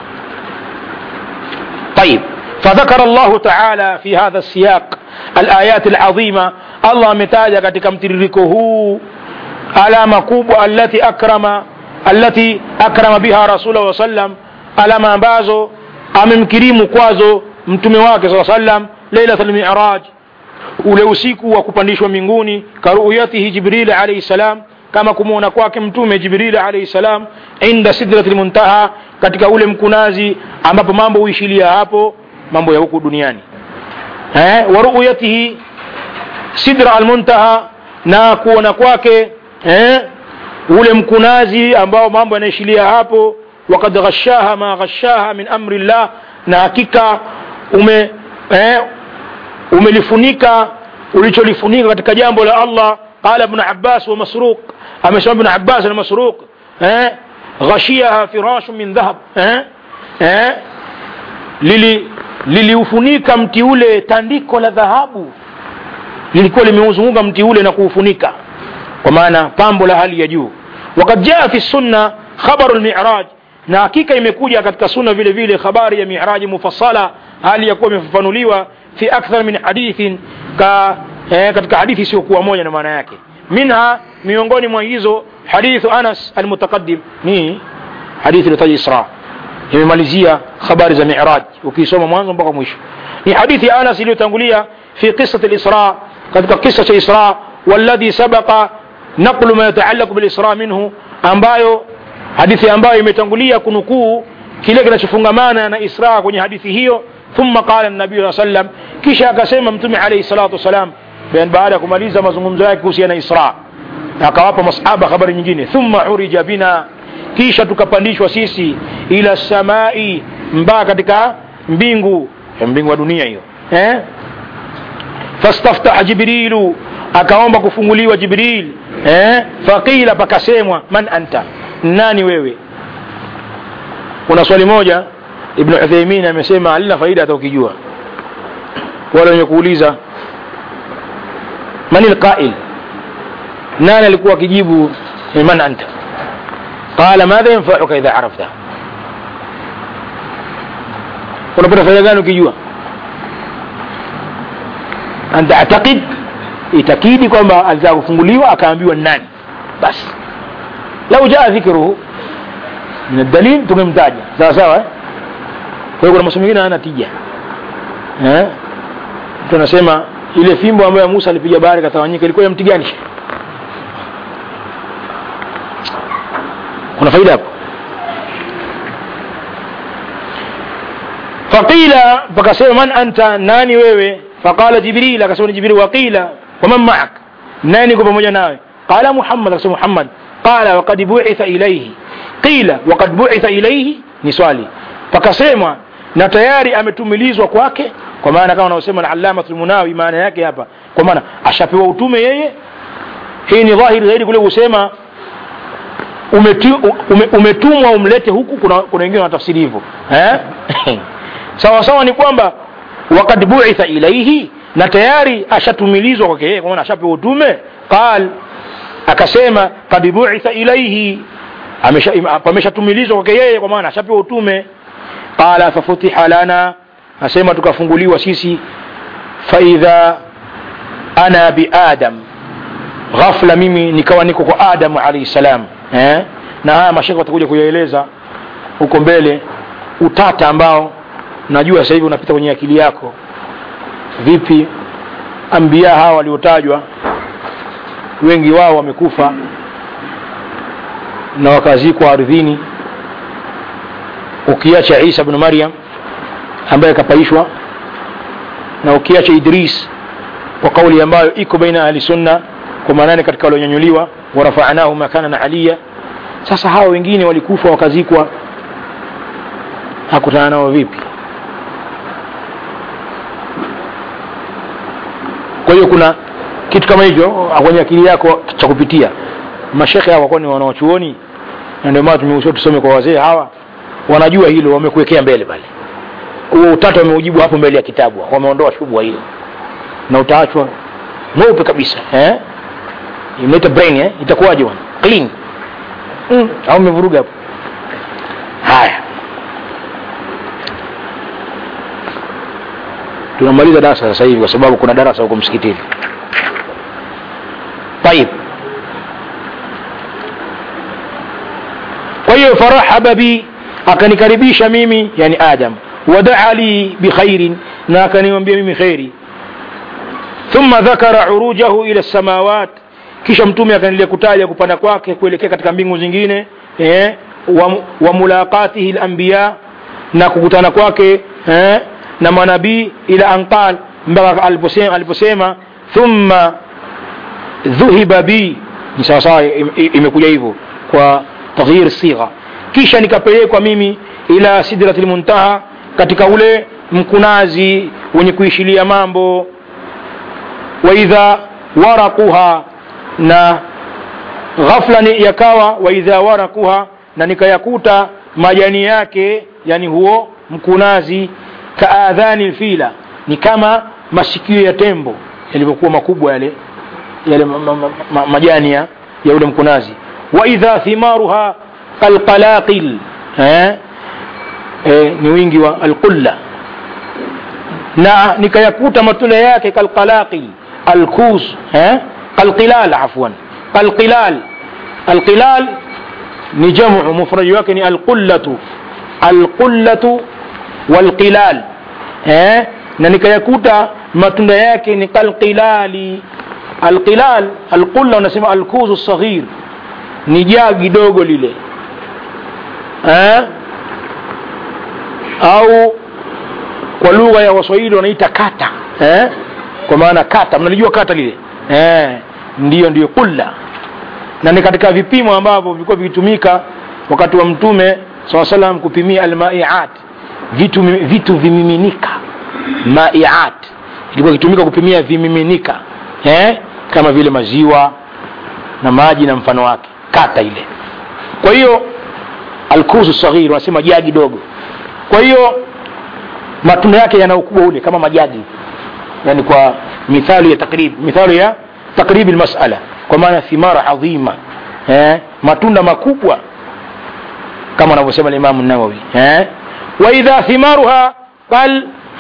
طيب فذكر الله تعالى في هذا السياق الآيات العظيمة الله متاجا katika mtiririko huu alama kubwa allati akrama allati akrama biha rasulahu sallam alama ambazo amemkirimu kwazo mtume wake saa sallam lailat lmiraj ule usiku wa kupandishwa mbinguni karuyatihi jibril alaihi salam kama kumwona kwake mtume jibril alaihi salam inda sidrati lmuntaha katika ule mkunazi ambapo mambo huishilia hapo mambo ya huku duniani eh, wa ruyatihi sidra almuntaha na kuona kwake eh, ule mkunazi ambao mambo yanaishilia hapo wakad ghashaha ma ghashaha min amri llah na hakika ume eh, umelifunika ulicholifunika katika jambo la allah qala ibn abbas wa masruq amesema ibn abbas na masruq eh, ghashiyaha firashu min dhahab eh, eh, lili liliufunika mti ule tandiko la dhahabu lilikuwa limeuzunguka mti ule na kuufunika kwa maana pambo la hali ya juu wakad jaa fi sunna khabaru lmiraj na hakika imekuja katika sunna vile vile habari ya miraji mufassala hali ya kuwa imefafanuliwa fi akthar min hadithin ka, eh, katika hadithi isiyokuwa moja na maana yake minha miongoni mwa hizo hadithu anas almutaqaddim ni hadithi iliotaja isra imemalizia habari za miraj ukisoma mwanzo mpaka mwisho ni hadithi ya anas iliyotangulia fi qisati lisra katika kisa cha isra والذي سبق نقل ما يتعلق بالإسراء منه ambayo hadithi ambayo imetangulia kunukuu kile kinachofungamana na isra kwenye hadithi hiyo thumma qala nabii saa sallam kisha akasema mtume alaihi salatu wassalam baada ya kumaliza mazungumzo yake kuhusiana na isra akawapa masahaba habari nyingine thumma urija bina kisha tukapandishwa sisi ila samai mpaka katika mbingu mbingu wa dunia hiyo eh? fastaftaha jibrilu akaomba kufunguliwa jibril eh? faqila pakasemwa man anta nani wewe kuna swali moja ibn uthaimin amesema halina faida hata ukijua wale wenye kuuliza man lqail nani alikuwa akijibu man anta qala madha yanfauka idha arafta unapata faida gani ukijua an tatakid itakidi kwamba alitaka kufunguliwa akaambiwa nani basi lau jaa dhikruhu min aldalil tumemtaja sawa sawa eh? kwa hiyo kuna masomo mengine hayana tija eh? mtu anasema ile fimbo ambayo musa alipiga bahari katawanyika ilikuwa ya mti gani kuna faida hapo faqila pakasema man anta nani wewe faqala jibril akasema ni jibril waqila waman maak nani kwa pamoja nawe qala muhammad akasema muhammad qala waqad buitha ilaihi qila waqad buitha ilaihi ni swali pakasemwa na tayari ametumilizwa kwake kwa maana kama unaosema na alamatul munawi maana yake hapa kwa maana ashapewa utume yeye hii ni dhahiri zaidi kule kusema umetu, ume, umetumwa umlete huku kuna, kuna wengine wanatafsiri hivyo eh? sawa sawa ni kwamba wakad buitha ilaihi na tayari ashatumilizwa kwake yeye kwa maana ashapewa utume qal akasema kad buitha ilaihi pameshatumilizwa kwake yeye kwa maana ashapewa utume qala fafutiha lana asema tukafunguliwa sisi faidha ana biadam ghafla mimi nikawa niko kwa adamu alaihi salam eh? na haya mashaka watakuja kuyaeleza huko mbele utata ambao najua sasa hivi unapita kwenye akili yako vipi ambia hawa waliotajwa wengi wao wamekufa na wakazikwa ardhini ukiacha isa bnu maryam ambaye akapaishwa na ukiacha idris kwa kauli ambayo iko baina ahli sunna kwa maanane katika walionyanyuliwa warafanahu makana aliya sasa hawa wengine walikufa wakazikwa hakutana nao vipi kwa hiyo kuna kitu kama hivyo kwenye akili yako cha kupitia mashekhe hawa kwani wanaochuoni na ndio maana tumeusha tusome kwa wazee hawa wanajua hilo wamekuwekea mbele pale huo utata wameujibu hapo mbele ya kitabu wameondoa shubha hiyo na utaachwa mweupe kabisa eh? imeleta brain eh? itakuwaje bwana clean mm. au umevuruga hapo haya tunamaliza darasa sasa hivi kwa sababu kuna darasa huko msikitini طيب kwa hiyo farahaba bi akanikaribisha mimi yani adam wadaa li bikhairin na akaniambia mimi kheri thumma dhakara urujahu ila samawat kisha mtume akaendelea kutaja kupanda kwake kuelekea katika mbingu zingine eh, wa, wa mulaqatihi lanbiya na kukutana kwake eh, na manabii ila anqal mpaka aliposema, aliposema thumma dhuhiba bi ni sawasawa imekuja hivyo kwa taghyir sigha kisha nikapelekwa mimi ila sidrati lmuntaha katika ule mkunazi wenye kuishilia mambo waidha waraquha na ghafla ni yakawa waidha waraquha na nikayakuta majani yake yani huo mkunazi kaadhani lfila ni kama masikio ya tembo yalivyokuwa makubwa yale yale ma, ma, ma, ma, majani ya ya ule mkunazi waidha thimaruha kalqalaqil eh? eh, ni wingi wa alqulla na nikayakuta matunda yake kalqalaqil alkus eh? kalqilal afwan kalqilal alqilal ni jamu mufradi wake ni alqullatu alqullatu walqilal eh? na nikayakuta matunda yake ni kalqilali alqilal alqulla unasema alkuzu saghir ni jagi dogo lile eh? au kwa lugha ya waswahili wanaita kata eh? kwa maana kata mnalijua kata lile eh? ndiyo ndiyo kulla na ni katika vipimo ambavyo vilikuwa vikitumika wakati wa mtume saa salam kupimia almaiat vitu, vitu vimiminika maiat ilikuwa ikitumika kupimia vimiminika eh? kama vile maziwa na maji na mfano wake kata ile kwa hiyo alkuzu saghir wanasema jagi dogo kwa hiyo matunda yake yana ukubwa ule kama majagi yani kwa mithali ya takrib mithali ya takribi lmasala kwa maana thimara adhima eh? matunda makubwa kama anavyosema limamu nawawi eh? waidha thimaruha qal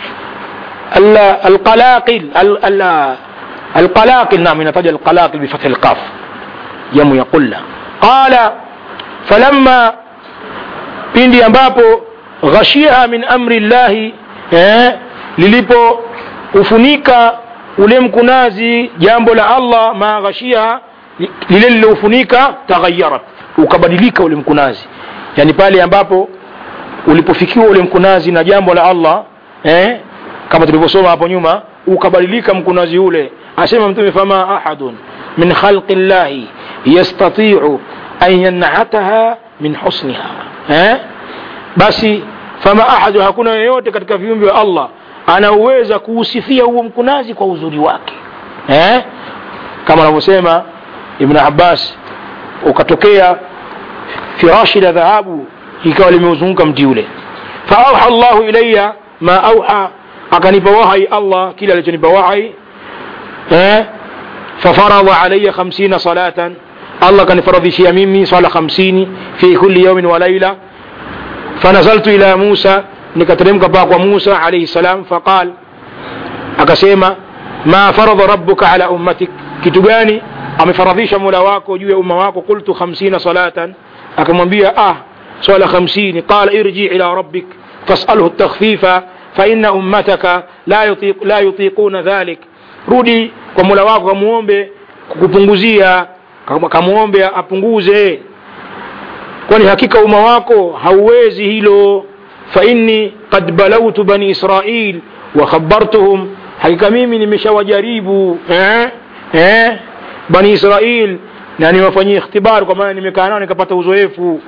القلاقل القلاقل نعم ينتج القلاقل بفتح القاف يم يقول قال فلما pindi ambapo ghashiha min amri llahi eh, lilipo ufunika ule mkunazi jambo la allah ma ghashiha lile liloufunika taghayarat ukabadilika ule mkunazi yani pale ambapo ulipofikiwa ule mkunazi na jambo la allah eh, kama tulivyosoma hapo nyuma ukabadilika mkunazi ule asema mtume fama ahadun min khalqi llahi yastatiu an yanataha min husniha eh? basi fama ahadu hakuna yeyote katika viumbe wa allah anauweza kuusifia huo mkunazi kwa uzuri wake eh? kama anavyosema ibn abbas ukatokea firashi la dhahabu ikawa limeuzunguka mti ule faauha llahu ilaya ma auha akanipa wahai allah kile alichonipa wahai eh? fafaradha alaya khamsina salatan allah kanifaradhishia mimi swala khamsini fi kulli yaumin wa laila fanazaltu ila musa nikateremka paa kwa musa alaihi salam faqal akasema ma faradha rabbuka ala ummatik kitu gani amefaradhisha mola wako juu ya umma wako qultu khamsina salatan akamwambia ah swala khamsini qala irji ila rabbik fasalhu takhfifa faina ummataka la, yutiq, la yutiquna dhalik rudi kwa mola wako kamuombe kukupunguzia kamwombe apunguze kwani hakika umma wako hauwezi hilo fainni qad balautu bani israil wa khabartuhum hakika mimi nimeshawajaribu eh? eh? bani israil na niwafanyia ikhtibar kwa maana nimekaa nao nikapata uzoefu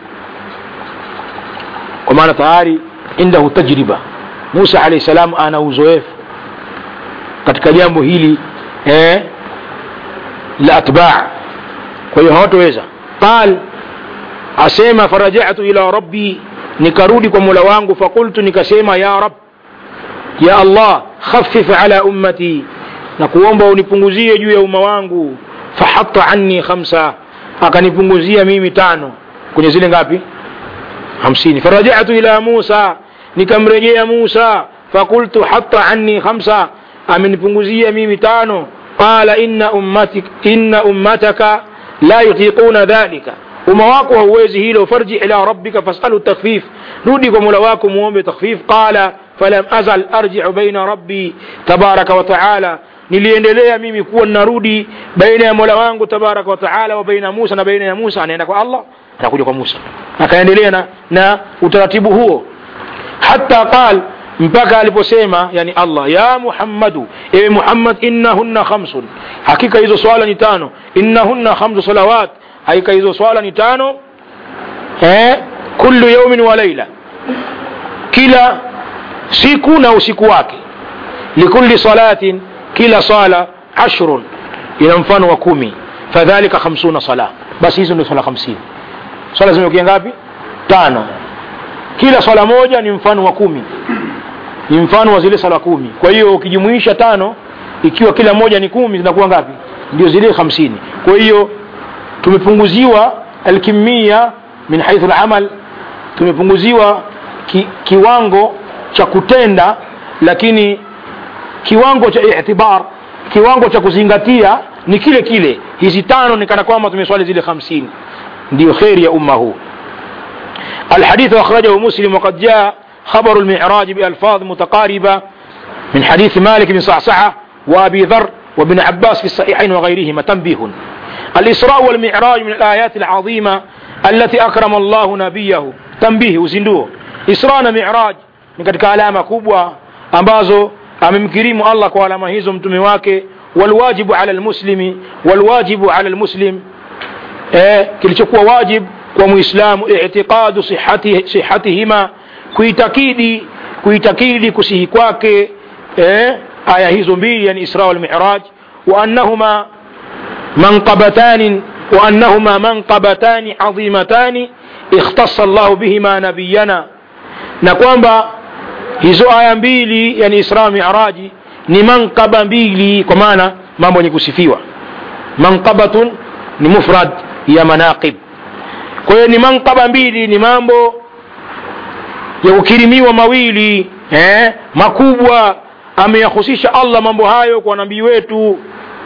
kwa maana tayari indahu tajriba musa alahi salam ana uzoefu katika jambo hili eh? la atbaa kwa hiyo hawatoweza qal asema farajatu ila rabbi nikarudi kwa mola wangu fakultu nikasema ya rab ya allah khafif ala ummati na kuomba unipunguzie juu ya umma wangu fahatta anni khamsa akanipunguzia mimi tano kwenye zile ngapi hamsini farajatu ila musa nikamrejea musa fakultu hatta anni khamsa amenipunguzia mimi tano qala inna, ummatik, inna ummataka la yutiquna dhalika umma wako hauwezi hilo farji ila rabbika fasalu takhfif rudi kwa mola wako muombe takhfif qala falam azal arjiu baina rabbi tabaraka wa taala niliendelea mimi kuwa narudi baina ya mola wangu tabaraka wa taala wa baina musa na baina ya musa anaenda kwa allah anakuja kwa musa akaendelea na, na utaratibu huo hata qal mpaka aliposema yani allah ya muhammadu ewe muhammad innahunna khamsun hakika hizo swala ni tano innahunna khamsu salawat hakika hizo swala ni tano eh, kullu yaumin wa laila kila siku na usiku wake likulli salatin kila sala ashrun ina mfano wa kumi fadhalika khamsuna sala basi hizo ndio swala hamsini swala zimekia ngapi tano kila swala moja ni mfano wa kumi ni mfano wa zile sala kumi kwa hiyo ukijumuisha tano ikiwa kila moja ni kumi zinakuwa ngapi ndio zile hamsini kwa hiyo tumepunguziwa alkimia min haithu lamal tumepunguziwa ki, kiwango cha kutenda lakini kiwango cha itibar kiwango cha kuzingatia ni kile kile hizi tano ni kana kwamba tumeswali zile hamsini ndio kheri ya umma huu الحديث أخرجه مسلم وقد جاء خبر المعراج بألفاظ متقاربة من حديث مالك بن صعصعة وأبي ذر وابن عباس في الصحيحين وغيرهما تنبيه الإسراء والمعراج من الآيات العظيمة التي أكرم الله نبيه تنبيه وزندوه إسراء ومعراج ni katika alama kubwa ambazo amemkirimu allah kwa alama hizo mtume wake walwajibu ala lmuslimi walwajibu ala lmuslim eh, kilichokuwa wajib kwa muislamu itiqadu sihati, sihatihima kuitakidi kuitakidi kusihi kwake eh, aya hizo mbili yani isra walmiraj waannahuma manqabatan وأنهما منقبتان عظيمتان اختص الله بهما نبينا نكوانبا hizo aya mbili yani isra miraji ni mankaba mbili kwa maana mambo yenye kusifiwa manqabatun ni mufrad ya manaqib kwa hiyo ni mankaba mbili ni mambo ya kukirimiwa mawili eh, makubwa ameyahusisha allah mambo hayo kwa nabii wetu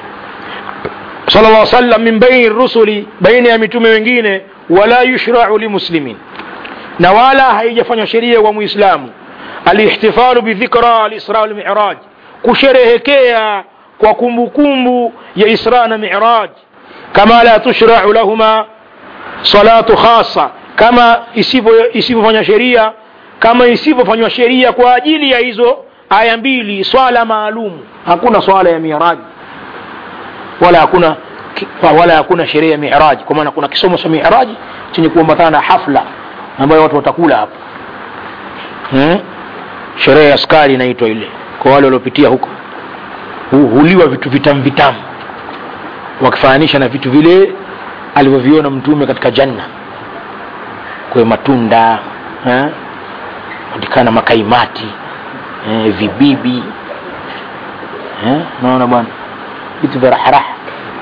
sala llah sallam min baini rusuli baina ya mitume wengine wala yushrau limuslimin na wala haijafanywa sheria kwa muislamu alihtifalu bidhikra alisra walmiraj kusherehekea kwa kumbukumbu ya isra na miraj kama la tushrau lahuma salatu khasa kama isivyofanywa sheria kama isivyofanywa sheria kwa ajili ya hizo aya mbili swala maalum hakuna swala ya miraji wala hakuna wala hakuna sherehe ya miraji kwa maana kuna kisomo cha miraji chenye kuambatana na hafla ambayo watu watakula hapo hmm? sherehe ya skari inaitwa ile kwa wale waliopitia huko huliwa vitu vitamu vitamu wakifananisha na vitu vile alivyoviona mtume katika janna kwe matunda patikana makaimati eh, vibibi eh, naona bwana vitu vya raharaha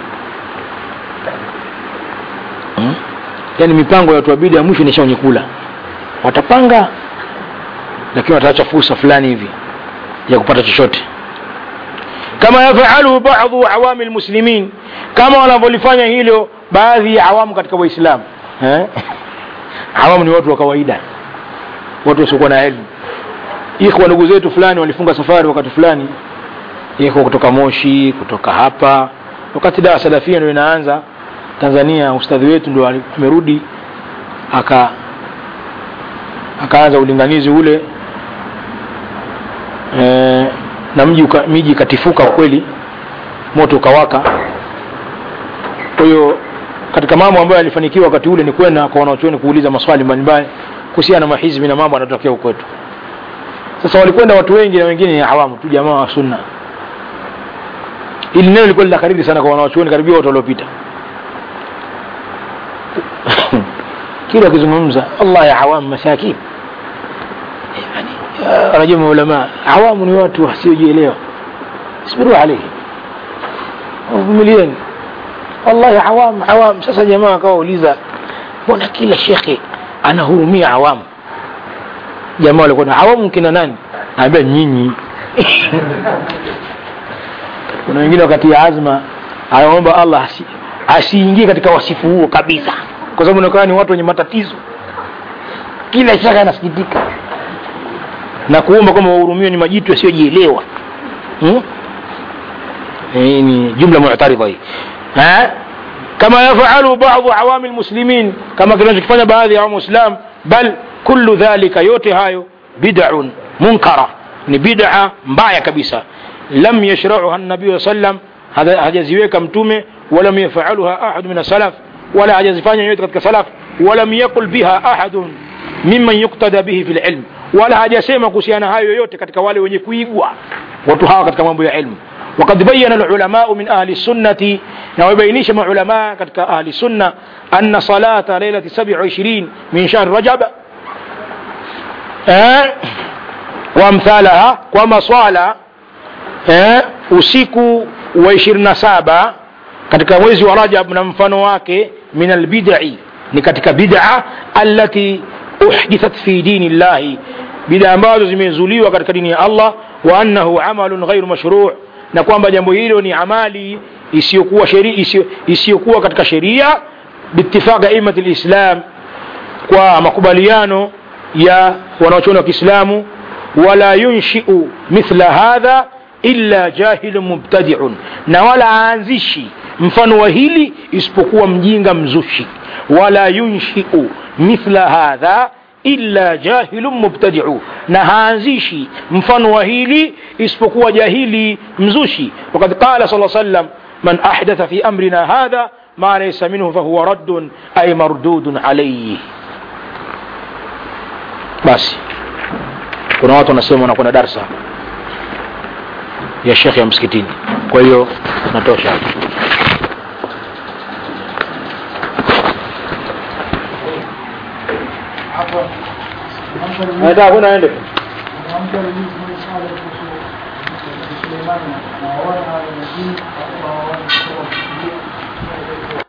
hmm? yaani mipango ya watu wa bidi ya mwisho nisha wenye kula watapanga lakini wataacha fursa fulani hivi ya kupata chochote kama yafaluhu badu awami lmuslimin kama wanavyolifanya hilo baadhi ya awamu katika waislamu eh? awamu ni watu wa kawaida watu wasiokuwa na elimu ikhwa ndugu zetu fulani walifunga safari wakati fulani ikhwa kutoka moshi kutoka hapa wakati dawa salafia ndio inaanza tanzania ustadhi wetu ndo amerudi aka akaanza ulinganizi ule e, na mji uka, miji ikatifuka kweli moto ukawaka kwa hiyo katika mambo ambayo yalifanikiwa wakati ule ni kwenda kwa wanaochuoni kuuliza maswali mbalimbali kuhusiana na mahizbi na mambo yanayotokea kwetu sasa walikwenda watu wengi na wengine ni awamu tu jamaa wa sunna ili neno lilikuwa linakariri sana kwa wanaochuoni karibia wote waliopita kila akizungumza allah ya awamu masakin yani rajua maulama awamu ni watu wasiojielewa isbiru alaihi vumilieni wallahi awam awam sasa jamaa akawauliza mbona kila shekhe anahurumia awamu jamaa walikuwa na awamu kina nani naambia nyinyi kuna wengine wakati ya azma anaomba allah asi, asiingie katika wasifu huo kabisa kwa sababu inaonekana ni watu wenye matatizo kila shaka anasikitika na kuomba kwamba wahurumiwe ni majitu yasiyojielewa hmm? hii ni jumla mu'taridha hii kama yafalu badu awami lmuslimin kama kinachokifanya baadhi ya waislam bal kullu dhalika yote hayo bid'un munkara ni bid'a mbaya kabisa lam yashrauha nabiyu sallam hajaziweka mtume walam yafaluha ahadu min salaf wala hajazifanya yote katika salaf walam yaqul biha ahadun mimman yuktada bihi fi lilm wala hajasema kuhusiana hayo yoyote katika wale wenye kuigwa watu hawa katika mambo ya ilmu وقد بين العلماء من أهل السنة ويبينيش مع علماء كتك أهل السنة أن صلاة ليلة سبع وعشرين من شهر رجب آه wamthalaha kwa maswala eh, usiku wa ishirini na saba katika mwezi wa rajab na mfano wake min albidai ni katika bid'a allati uhdithat fi dini llahi bid'a ambazo zimezuliwa katika dini ya allah wa annahu amalun ghairu mashru' na kwamba jambo hilo ni amali isiyokuwa sheria isiyo- isiyokuwa katika sheria biittifaq aimati lislam kwa makubaliano ya wanaochuoni wa kiislamu wala yunshiu mithla hadha illa jahilun mubtadiun na wala aanzishi mfano wa hili isipokuwa mjinga mzushi wala yunshiu mithla hadha illa jahilun mubtadiu na haanzishi mfano wa hili isipokuwa jahili mzushi wakad qala sala sallam man ahdatha fi amrina hadha ma laysa minhu fahuwa raddun ay mardudun alayhi basi kuna watu wanasema wanakwenda darsa ya shekhe ya msikitini kwa hiyo natosha hapo nataka kwenda aende Mwanamke alijibu swali kuhusu Suleimani na wana wa majini